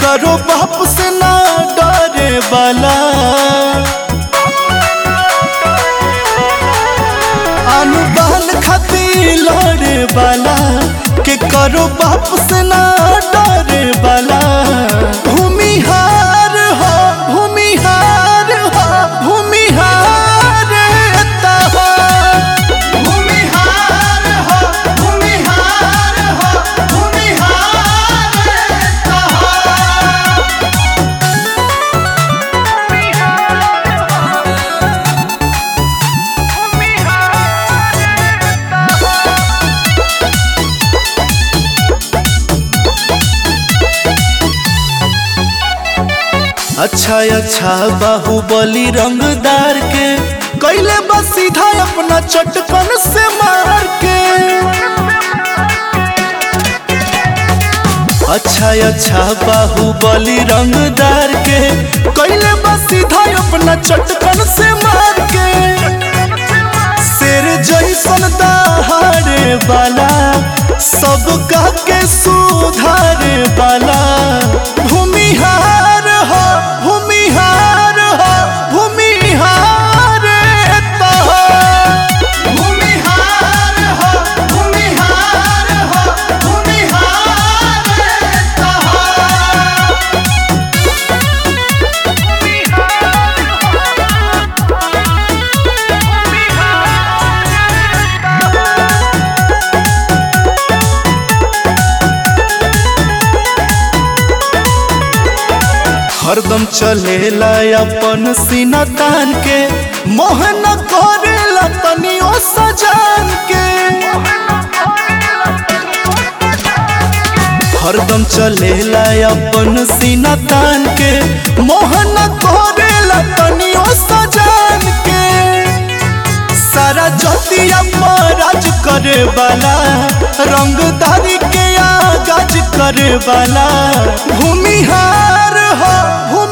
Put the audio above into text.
करो बाप से ना डरे वाला अनुदान खातिर लड़े वाला के करो बाप से ना डरे वाला भूमिहार हो भूमिहार हो भूमिहार ता हो भूमिहार हो भूमिहार हो भूमिहार ता हो अच्छा अच्छा बाहुबली रंगदार के कैले बस सीधा अपना चटकन से मार के अच्छा अच्छा बाहुबली रंगदार के कैले बस सीधा अपना चटकन से मार के शेर जैसन दहाड़े वाला सब का के सुधारे वाला भूमिहार हो भूमिहार हो भूमिहार ता हो भूमिहार हो भूमिहार हो भूमिहार ता हो हरदम चलेला अपन सीना तान के मोहन करेला तनियो सजान के हरदम चलेला अपन सीना तान के मोहन करेला तनियो सजान के सारा जतिया राज करे वाला रंगदारी के आगाज करे वाला भूमिहार हो भूमि